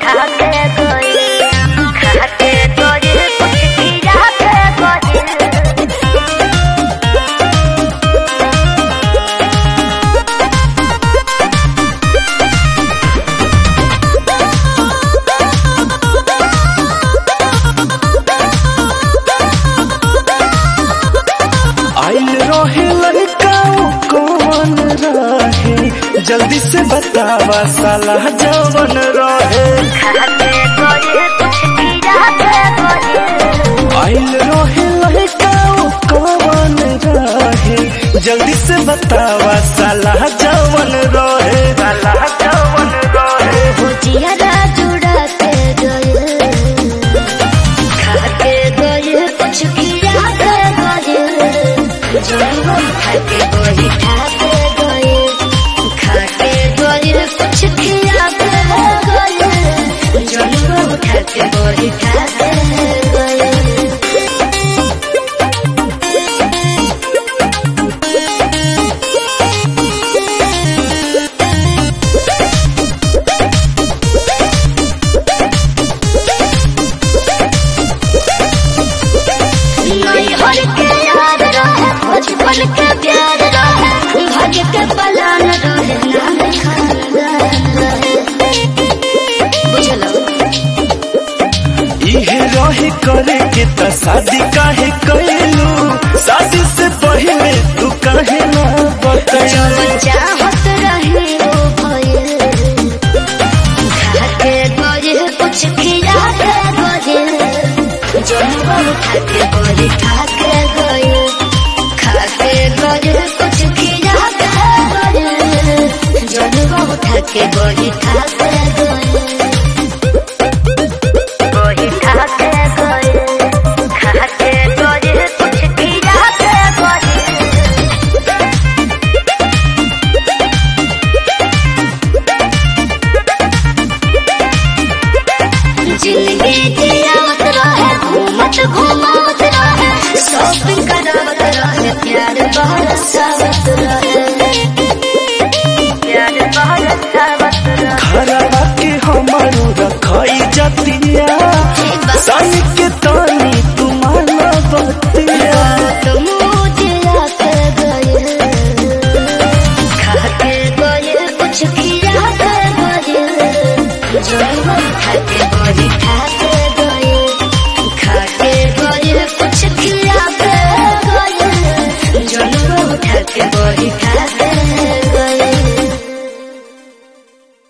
खाके गए खाके गए कुछ खिला के गए आइल रहे लड़का कौन रहे जल्दी से बतावा साला जवन रहे खाके गए कुछ खिला के गए आइल रहे लड़का कौन रहे जल्दी से बतावा साला जवन रहे साला जवन रहे भुजिया जुड़ा के गए खाके गए कुछ खिला के गए जरूर खाके गए खाके गए खाके गए कुछ खिला के गए जरूर खाके गए खाके गए नैहर के याद रहे बचपन के प्यार रहे भाग्य के पलान रहे नाम खानदान रहे बुझलो इहे रहे करे के त शादी काहे कैलू शादी से पहले तू काहे ना बतैलू जवन चाहत रहे वो भइल खाके गए कुछ खिला के गए जनवर खाके गए खाके गए खाके गए कुछ खिला के गए जनवर खाके गए खाके गए गए खाके गए खाके गए कुछ खिला के गए जिंदगी जियावत रहे घूमत घूमावत रहे शॉपिंग करावत रहे प्यार बरसावत रहे प्यार बरसावत रहे खरवा के हमारू रखई जतिया सन के तानी तुम्हारा बतिया तुम मुझे आके गए खाके गए कुछ खिला के गए जरूर खाके गए खाके